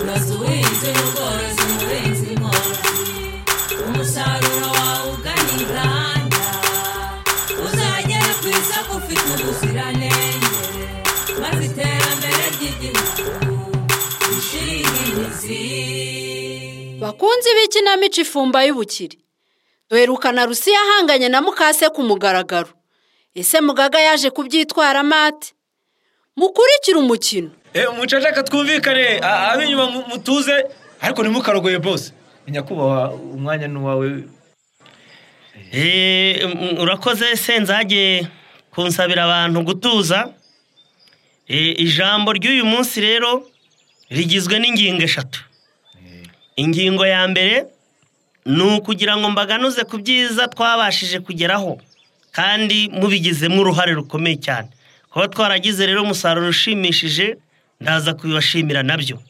Nas uhinzi n'ubworozi umuhinzi mworozi umusaruro wawe ugana inganda uzagera ku isoko ufite ubuziranenge maze iterambere ry'igihugu rishinge imizi bakunzi b'ikinamico ifumba y'ubukire duherukana rusi yahanganye na mukase ku mugaragaro ese mugaga yaje kubyitwaramo ate mukurikire umukino umucacaka twumvikane a- ab'inyuma mu- mutuze ariko ntimukarogoye bose nyakubahwa umwanya ni uwawe Eh, mm, urakoze senzage kunsabira abantu gutuza Eh, ijambo ry'uyu munsi rero rigizwe n'ingingo eshatu ingingo ya mbere ni ukugira ngo mbaganuze ku byiza twabashije kugeraho kandi mubigizemo uruhare rukomeye cyane kuba twaragize rero umusaruro ushimishije ndaza kubibashimira nabyo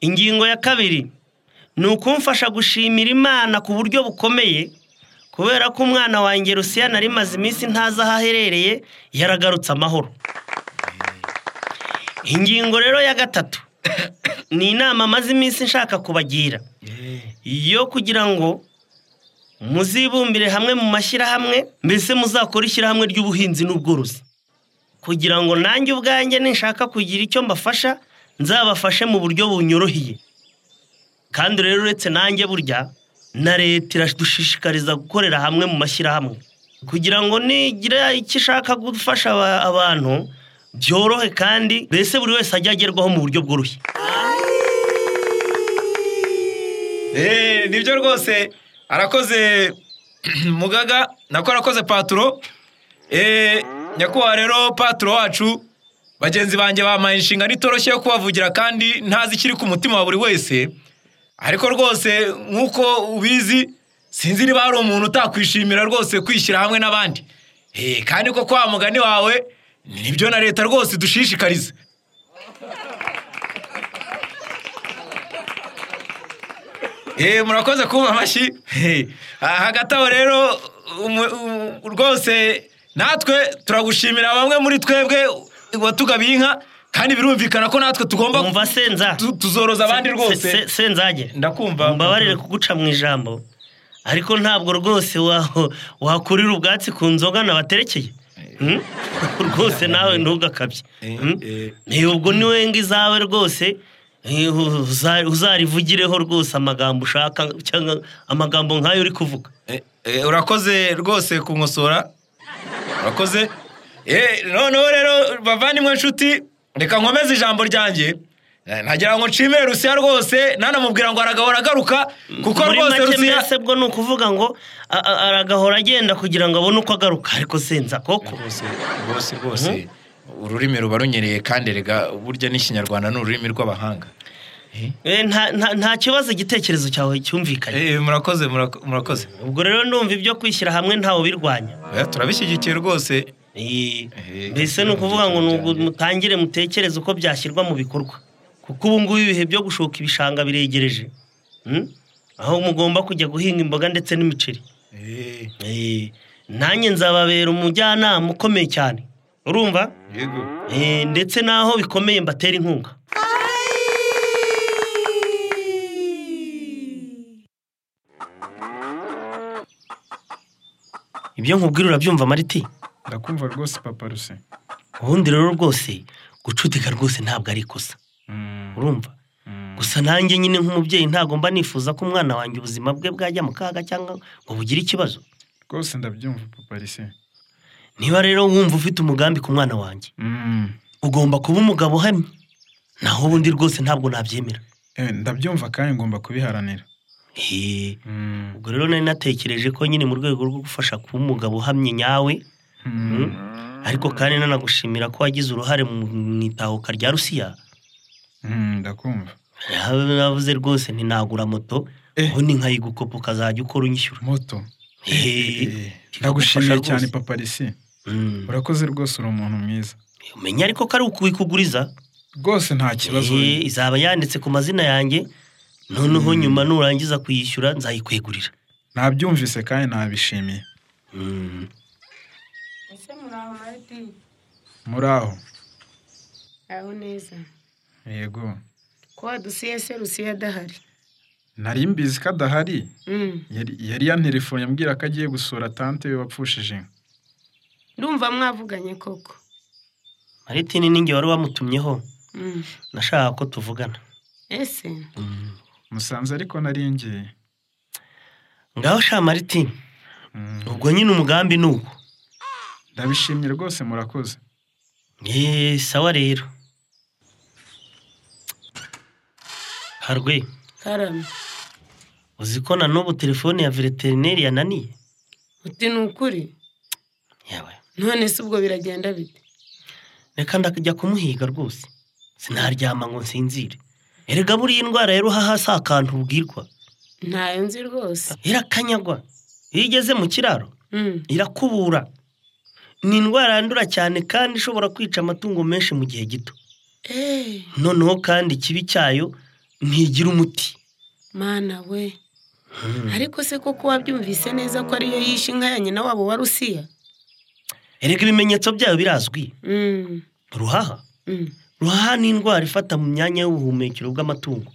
ingingo ya kabiri ni ukumfasha gushimira imana ku buryo bukomeye kubera ko umwana wanjye rusiya nari maze iminsi ntazi aho aherereye yaragarutse amahoro ingingo rero ya gatatu ni inama amaze iminsi nshaka kubagira yo kugira ngo muzibumbire hamwe mu mashyirahamwe mbese muzakore ishyirahamwe ry'ubuhinzi n'ubworozi kugira ngo nanjye ubwanjye ninshaka kugira icyo mbafasha nzabafashe mu buryo bunyoroheye kandi rero uretse nanjye burya na leta iradushishikariza gukorera hamwe mu mashyirahamwe kugira ngo nigira icyo ishaka gufasha aba- abantu byorohe kandi mbese buri wese ajye agerwaho mu buryo bworoshye Eh, nibyo rwose arakoze mugaga nako arakoze paturo Eh, nyakubahwa rero paturo wacu bagenzi banjye bampaye inshingano itoroshye yo kubavugira kandi ntazi ikiri ku mutima wa buri wese ariko rwose nk'uko ubizi sinzi niba hari umuntu utakwishimira rwose kwishyira hamwe n'abandi Eh, kandi koko wa mugani wawe nibyo na leta rwose idushishikariza Eh, murakoze kumpa amashyi Eh, ah, hagati aho rero umu- umu- rwose natwe turagushimira bamwe muri twebwe watugabiye inka kandi birumvikana ko natwe tugomba umva senza tu- tuzoroza abandi Se- se- rwose senzage Ndakumva. mbabarire kuguca mu ijambo ariko ntabwo rwose wa- wakurira ubwatsi ku nzoga nabaterekeye Hmm? rwose nawe ntugakabye Eh, Hmm? eh. Eh, ubwo niwe ngo izawe rwose eh, uza- uzarivugireho rwose amagambo ushaka cyangwa amagambo nk'ayo uri kuvuga Eh, eh, urakoze rwose kunkosora urakoze Eh, noneho rero bavandimwe nshuti reka nkomeze ijambo ryanjye Eh, nagira ngo nshimire rusiya rwose nanamubwira ngo aragahora agaruka kuko muri rwose make rusiya mbese bwo ni ukuvuga ngo a- a- aragahora agenda kugira ngo abone uko agaruka ariko senza koko rwose rwose rwose ururimi ruba runyereye kandi rega burya n'ikinyarwanda ni ururimi rw'abahanga Eh, nta- nta nta kibazo igitekerezo cyawe cyumvikanye Eh, murakoze murako- murakoze ubwo rero ndumva ibyo kwishyira hamwe ntawe ubirwanya Oya, turabishyigikiye rwose Eh, Eh, mbese ni ukuvuga ngo ni ugu- mutangire mutekereze uko byashyirwa mu bikorwa kuko ubu ngubu ibihe byo gushoka ibishanga biregereje Hmm? aho mugomba kujya guhinga imboga ndetse n'imiceri Eh, Eh, nanjye nzababera umujyanama ukomeye cyane urumva yego Eh, ndetse n'aho bikomeye mbatera inkunga ibyo nkubwira urabyumva mariti ndakumva rwose papa rusi ubundi rero rwose gucutika rwose ntabwo ari ikosa urumva gusa nanjye nyine nk'umubyeyi ntagomba nifuza ko umwana wanjye ubuzima bwe bwajya mu kaga cyangwa ngo bugire ikibazo rwose ndabyumva papa rusi niba rero wumva ufite umugambi ku mwana wanjye ugomba kuba umugabo uhamye naho ubundi rwose ntabwo nabyemera Eh, ndabyumva kandi ngomba kubiharanira Hee, Mm. ubwo rero nari natekereje ko nyine mu rwego rwo gufasha kuba umugabo uhamye nyawe Mm. ariko kandi nanagushimira ko wagize uruhare mu mu itahuka rya rusiya Mm, ndakumva navuze rwose ntinagura moto Eh. ubundi nkayigukopa ukazajya ukora unyishyura moto Hehe. ndagushimira Kigufasha cyane rwose. papa rusi Mm. urakoze rwose uri umuntu mwiza umenya ariko ko ari ukubikuguriza rwose nta kibazo Eh, izaba yanditse ku mazina yanjye noneho nyuma nurangiza kuyishyura nzayikwegurira nabyumvise kandi nabishimiye Mm. ese muraho mariti muraho aho neza yego ko wadusiye se rusiye adahari nari mbizi ko adahari Mm. Yari- yari yanterefone ambwira ko agiye gusura tante we wapfushije inka ndumva mwavuganye koko maritini ni wari wamutumyeho Mm. nashakaga ko tuvugana ese Mm. musanze ariko naringeye ngaho sha maritini Mm, ubwo nyine umugambi ni uwo ndabishimye rwose murakoze eee sawa rero harwe karame uzi ko na n'ubu telefone ya veterineri yananiye uti ni ukuri yawe none se ubwo biragenda bite reka ndakajya kumuhiga rwose sinaryama ngo nsinzire erega buriya indwara rero haha si akantu ubwirwa ntayo nzi rwose irakanyagwa iyo igeze mu kiraro Mm. irakubura ni indwara yandura cyane kandi ishobora kwica amatungo menshi mu gihe gito Eh, noneho kandi ikibi cyayo ntigira umuti mana we ariko se koko wabyumvise neza ko ariyo yishe inka ya nyina wabo wa rusiya erega ibimenyetso byayo birazwi Mm. ruhaha Mm. ruhaha ni indwara ifata mu myanya y'ubuhumekero bw'amatungo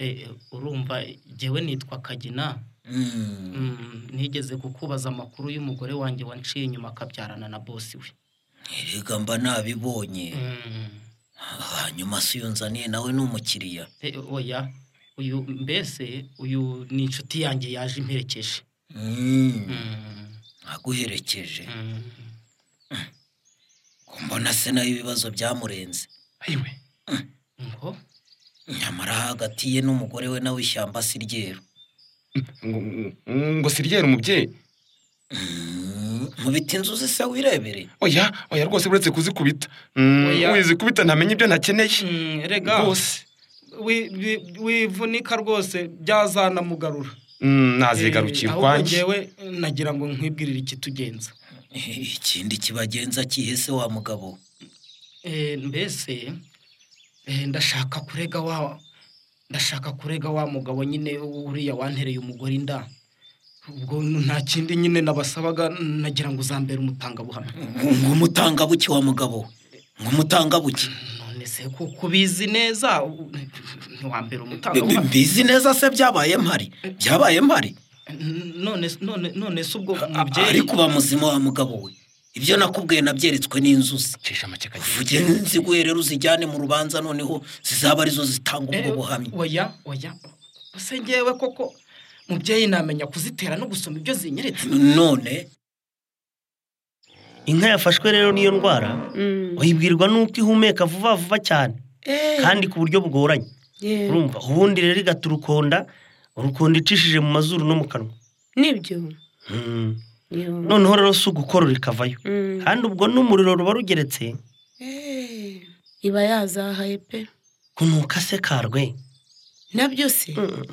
Eh, urumva jyewe nitwa kagina Mm, nigeze kukubaza amakuru y'umugore wanjye wanciye inyuma akabyarana na bosi we erega mba nabibonye Mm, hanyuma si iyo nzaniye nawe ni umukiriya eh, oya uyu mbese uyu ni inshuti yanjye yaje imperekeje Mm, Mm, aguherekeje mm. ko mbona se nayo ibibazo byamurenze ayiwe ngo nyamara hagati ye n'umugore we nawe ishyamba si ryeru ngo siryera umubyeyi Mm, mu biti inzuzi se wirebere oya oya rwose uretse kuzikubita Oya. wizikubita ntamenya ibyo ntakeneye Mm, rega rwose wi- wi- wivunika rwose byazanamugarura Mm, nazigarukira Eh, ahubwo ukwanjye njyewe nagira ngo nkwibwirire ikitugenza ikindi kibagenza kihe se wa mugabo eh, mbese eh, ndashaka kurega wa ndashaka kurega wa mugabo nyine uriya wantereye umugore inda ubwo nta kindi nyine nabasabaga nagira ngo uzambere umutangabuhamya ngo umutangabuki wa mugabo ngo umutangabuki none se kuko ubizi neza u- ntiwambere Mbi- mbi- umutangabuhamya mbizi neza se byabaye mpari byabaye mpari none none none se ubwo mubyeyi ariko uba muzima wa mugabo we ibyo nakubwiye nabyeretswe n'inzuzi cisha make kagina vuge nziguye rero uzijyane mu rubanza noneho zizaba arizo zitanga ubwo Eh, buhamya oya oya se ngewe koko mubyeyi namenya kuzitera no gusoma ibyo zinyeretse none inka yafashwe rero n'iyo ndwara Mm. uyibwirwa n'uko ihumeka vuba vuba cyane Eh, kandi ku buryo bugoranye yeah. urumva ubundi rero igata urukonda urukonda icishije mu mazuru no mu kanwa nibyo Mm. Yo. noneho rero si ugukorora ikavayo Mm. kandi ubwo n'umuriro ruba rugeretse Eh, iba yazahaye pe kunuka se karwe nabyo se Mm.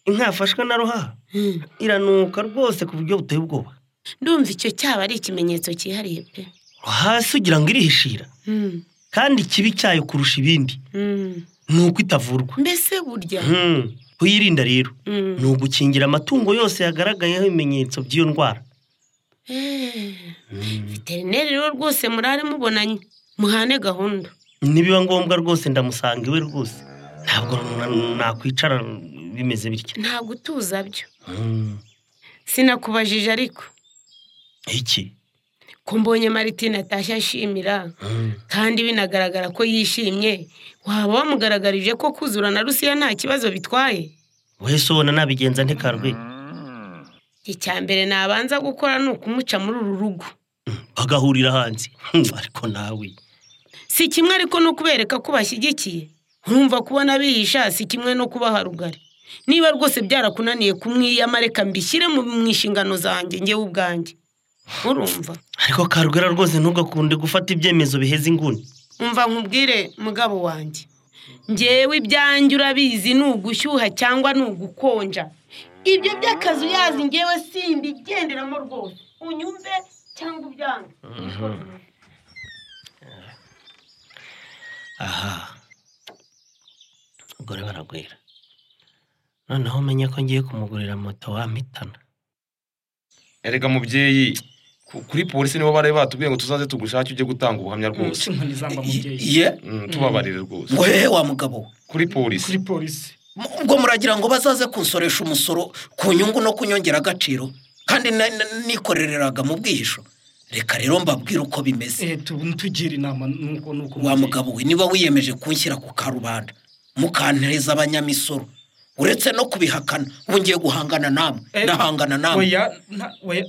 inka yafashwe na ruhaha Mm. iranuka rwose ku buryo buteye ubwoba ndumva icyo cyaba ari ikimenyetso cyihariye pe hasi ugira ngo irihishira Mm, kandi ikibi cyayo kurusha ibindi mm. ni uko itavurwa mbese burya Mm. kuyirinda rero Mm. ni ugukingira amatungo yose yagaragayeho ibimenyetso by'iyo ndwara Eh, veterineri rero rwose murare mubonanye muhane gahunda nibiba ngombwa rwose ndamusanga iwe rwose ntabwo na- nakwicara bimeze bitya nta gutuza byo sinakubajije ariko iki ko mbonye maritine atashye ashimira kandi binagaragara ko yishimye waba wamugaragarije ko kuzura na rusiya nta kibazo bitwaye wese ubona nabigenza ntikarwe icya mbere nabanza gukora ni ukumuca muri uru rugo bagahurira hanze Hmm, ariko nawe si kimwe ariko no kubereka ko bashyigikiye urumva kubona bihisha si kimwe no kubaha rugari niba rwose byarakunaniye kumwiyama reka mbishyire mu mu nshingano zanjye ngewe ubwanjye urumva ariko karwera rwose ntugakunde gufata ibyemezo biheza inguni umva nkubwire mugabo wanjye ngewe ibyanjye urabizi ni ugushyuha cyangwa ni ugukonja ibyo by'akazi uyazi ngewe simbigenderamo rwose unyumve cyangwa ubyange aha abagore baragwira noneho umenye ko ngiye kumugurira moto wampitana erega mubyeyi ku- kuri polisi nibo bari batubwiye ngo tuzaze tugushake ujye gutanga ubuhamya rwose inkoni zamba mubyeyi ye Mm. tubabarire rwose ngo hehe wa mugabo kuri polisi kuri polisi ubwo muragira ngo bazaze kunsoresha umusoro ku nyungu no kunyongera agaciro kandi na- na- nikorereraga mu bwihisho reka rero mbabwire uko bimeze eh tu- tugire inama nuko nuko wa mugabo we niba wiyemeje kunshyira ku karubanda mukantereza abanyamisoro uretse no kubihakana ubu ngiye guhangana namwe ndahangana namwe oya nta- oya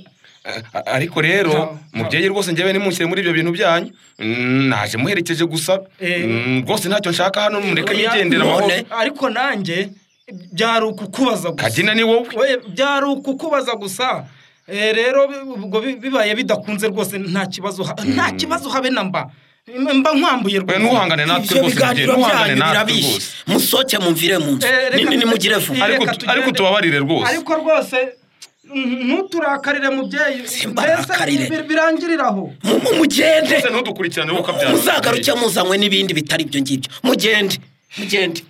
A- ariko rero mubyeyi rwose njyewe nimushyire muri ibyo bintu byanyu Mm, naje muherekeje gusa Mm, rwose ntacyo nshaka hano mureke oya, yigendera amahoro none, ariko nanjye byari ukukubaza gusa kadina ni wowe oya byari ukukubaza gusa Eh, rero bi- ubwo bi- bibaye bidakunze rwose nta kibazo ha- nta kibazo habe na mba mba nkwambuye rwose ntuhangane natwe Ibyo rwose biganiro mubyeyi ntuhangane byanyu natwe birabishe. rwose musoke mumvire mu nzu Eh, Ni- reka ni- tugende- nimugire vuba reka Ariko- tugende. ariko tubabarire rwose. ariko rwose n- ntuturakarire mubyeyi Simbarakarire. mbese bi- birangirira aho Mu- mugende ntudukurikirane wowe ukabyara muzagaruke muzanywe n'ibindi bitari ibyo ngibyo mugende mugende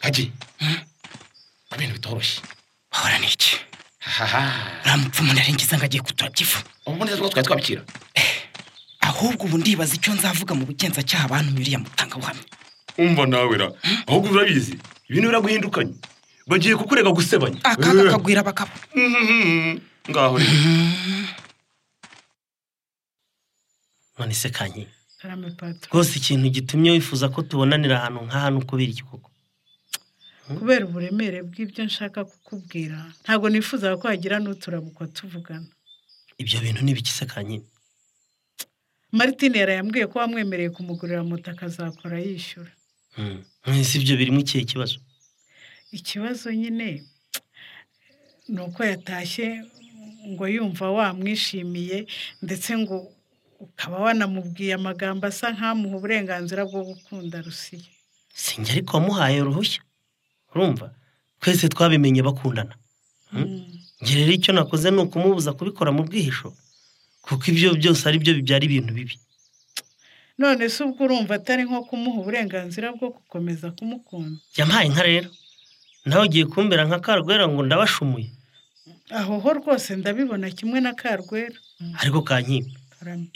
kagi ku bintu bitoroshye hahora ni iki haha uriya mupfumu narengiza ngo agiye kuturabya ifu ubundi natwe twari twabikira ahubwo ubu ndibaza icyo nzavuga mu bugenzacyaha bantumiriye mutangabuhamya umva nawe ra ahubwo urabizi ibintu biraguhindukanye bagiye kukurega gusebanya akaga kagwira bakaba ngaho rero none se kanyi karame patro rwose ikintu gitumye wifuza ko tubonanira ahantu nk'aha ni ukubera iki koko kubera uburemere bw'ibyo nshaka kukubwira ntabwo nifuzaga ko hagira n'uturabuko tuvugana ibyo bintu ni ibiki se kanyi martine yari yambwiye ko wamwemereye kumugurira moto akazakora yishyura Mm. mwese ibyo birimo ikihe kibazo ikibazo nyine ni uko yatashye ngo yumva wamwishimiye ndetse ngo ukaba wanamubwiye amagambo asa nk'amuha uburenganzira bwo gukunda rusiya sinjye ariko wamuhaye uruhushya urumva twese twabimenye bakundana njye rero icyo nakoze ni ukumubuza kubikora mu bwihisho kuko ibyo byose ari byo bibyara ibintu bibi none se ubwo urumva atari nko kumuha uburenganzira bwo gukomeza kumukunda yampaye inka rero nawe ugiye kumbera nka karwera ngo ndabashumuye aho ho rwose ndabibona kimwe na karwera ariko kankimba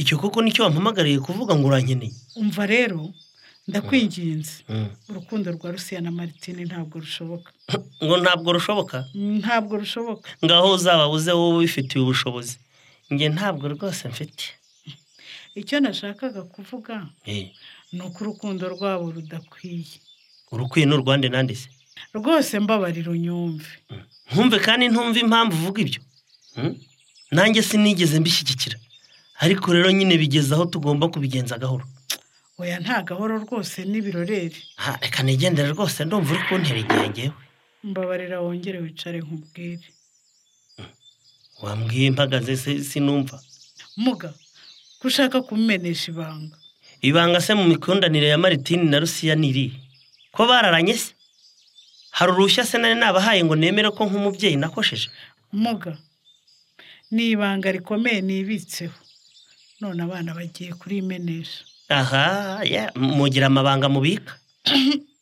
icyo koko nicyo wampamagariye kuvuga ngo urankeneye umva rero ndakwinginze Mm. urukundo rwa rusiya na maritine ntabwo rushoboka ngo ntabwo rushoboka ntabwo rushoboka ngaho uzaba uze wowe ubifitiye ubushobozi njye ntabwo rwose mfite icyo nashakaga kuvuga Eh, ni uko urukundo rwabo rudakwiye urukwiye ni urwande nande se rwose mbabarira unyumve ntumve kandi ntumve impamvu uvuga ibyo Mm? nanjye sinigeze mbishyigikira ariko rero nyine bigeze aho tugomba kubigenza gahoro oya nta gahoro rwose n'ibiroreri Ha, reka nigendere rwose ndumva uri kuntera igihe ngewe mbabarira wongere wicare nkubwire wambwiye mpagaze se- sinumva muga ko ushaka kumenesha ibanga ibanga se mu mikundanire ya maritini na rusiya ni irihe ko bararanye se hari uruhushya se nari nabahaye ngo nemere ko nk'umubyeyi nakosheje muga ni ibanga rikomeye nibitseho none abana bagiye kurimenesha aha ya, mugira amabanga mubika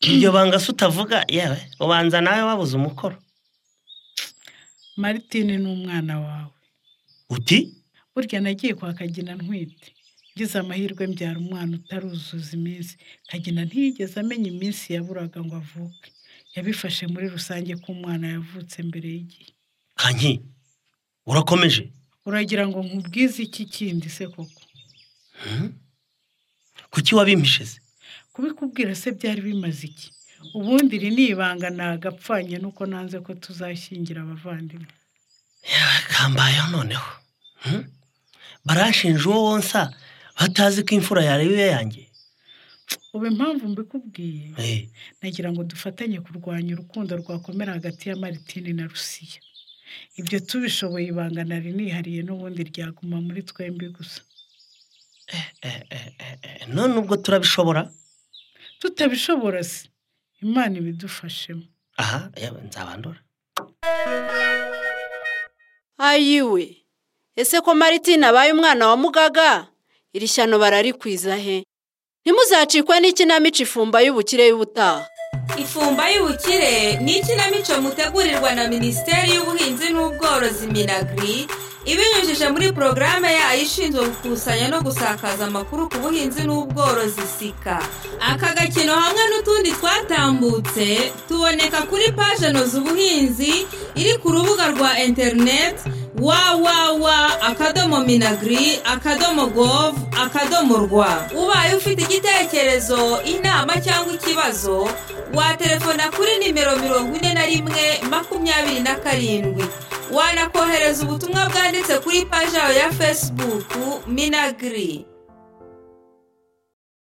iryo banga se utavuga yewe ubanza nawe wabuze umukoro maritine ni umwana wawe uti burya nagiye kwa kagina ntwite ngize amahirwe mbyara umwana utaruzuza iminsi kagina ntiyigeze amenya iminsi yaburaga ngo avuke yabifashe muri rusange ko umwana yavutse mbere y'igihe kanyi urakomeje uragira ngo nkubwize iki kindi se koko kuki wabimpishe se kubikubwira se byari bimaze iki ubundi iri ni ibanga nagapfanye nuko nanze ko tuzashyingira abavandimwe kambayeho noneho Hmm? baranshinja uwo wonsa batazi ko imfura yareba iyo yanjye ubu impamvu mbikubwiye Eh, nagira ngo dufatanye kurwanya urukundo rwakomera hagati ya maritine na rusiya ibyo tubishoboye ibanga nari nihariye n'ubundi ryaguma muri twembi gusa eh, eh, eh, eh, none ubwo turabishobora tutabishobora se imana ibidufashemo aha yewe nzabandura ayiwe ese ko maritine abaye umwana wa mugaga iri shyano bararikwiza he ntimuzacikwe n'ikinamico ifumba y'ubukire y'ubutaha ifumba y'ubukire ni ikinamico mutegurirwa na minisiteri y'ubuhinzi n'ubworozi minagri ibinyujije muri porogaramu yayo ishinzwe gukusanya no gusakaza amakuru ku buhinzi n'ubworozi sika aka gakino hamwe n'utundi twatambutse tuboneka kuri paje noza ubuhinzi iri ku rubuga rwa interineti wawawa akadomo minagri akadomo gov akadomo rwa ubaye ufite igitekerezo inama cyangwa ikibazo waterefona kuri nimero mirongo ine na rimwe makumyabiri na karindwi wanakohereza ubutumwa bwanditse kuri paji yawe ya fesibuku minagiri